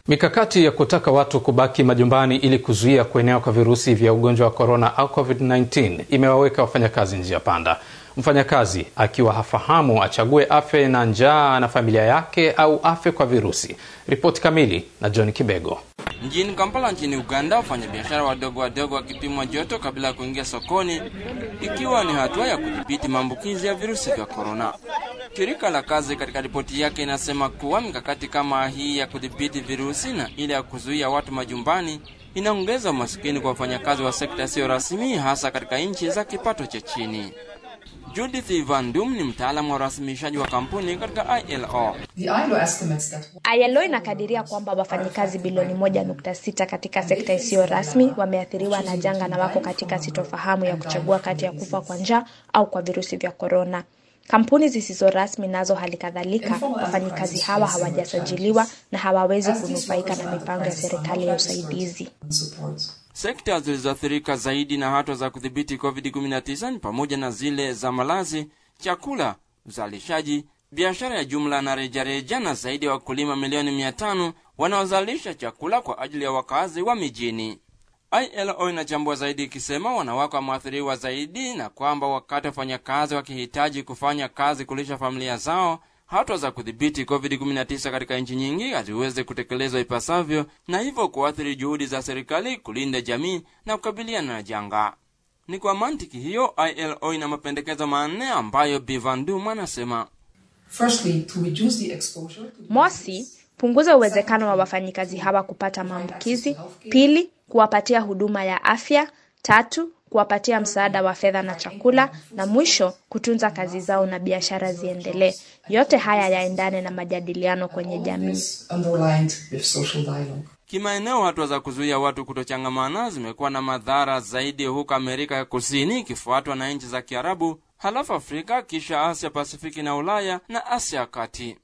Mikakati ya kutaka watu kubaki majumbani ili kuzuia kuenea kwa virusi vya ugonjwa wa korona au COVID-19 imewaweka wafanyakazi njia panda. Mfanyakazi akiwa hafahamu achague afe na njaa na familia yake au afe kwa virusi. Ripoti kamili na John Kibego. Mjini Kampala nchini Uganda, wafanyabiashara wadogo wadogo wakipimwa joto kabla ya kuingia sokoni, ikiwa ni hatua ya kudhibiti maambukizi ya virusi vya korona. Shirika la kazi katika ripoti yake inasema kuwa mikakati kama hii ya kudhibiti virusi na ile ya kuzuia watu majumbani inaongeza umasikini kwa wafanyakazi wa sekta isiyo rasmi, hasa katika nchi za kipato cha chini. Judith Van Dum ni mtaalamu wa urasimishaji wa kampuni katika ILO. ILO inakadiria kwamba wafanyikazi bilioni moja nukta sita katika sekta isiyo rasmi wameathiriwa na janga na wako katika sitofahamu ya kuchagua kati ya kufa kwa njaa au kwa virusi vya korona. Kampuni zisizo rasmi nazo hali kadhalika, wafanyikazi hawa hawajasajiliwa na hawawezi kunufaika na mipango ya serikali ya usaidizi. Sekta zilizoathirika zaidi na hatua za kudhibiti COVID-19 ni pamoja na zile za malazi, chakula, uzalishaji, biashara ya jumla na rejareja, na zaidi ya wakulima milioni mia tano wanaozalisha chakula kwa ajili ya wakazi wa mijini. ILO inachambua zaidi ikisema wanawake wameathiriwa zaidi na kwamba wakati wafanyakazi wakihitaji kufanya kazi kulisha familia zao, hatua za kudhibiti COVID-19 katika nchi nyingi haziwezi kutekelezwa ipasavyo na hivyo kuathiri juhudi za serikali kulinda jamii na kukabiliana na janga. Ni kwa mantiki hiyo ILO ina mapendekezo manne ambayo Bivandum anasema: Mosi, punguza uwezekano wa wafanyikazi hawa kupata maambukizi. Pili, kuwapatia huduma ya afya. Tatu, kuwapatia msaada wa fedha na chakula, na mwisho kutunza kazi zao na biashara ziendelee. Yote haya yaendane na majadiliano kwenye jamii. Kimaeneo, hatua za kuzuia watu kutochangamana zimekuwa na madhara zaidi huko Amerika ya Kusini, ikifuatwa na nchi za Kiarabu, halafu Afrika, kisha Asia Pasifiki na Ulaya na Asia ya Kati.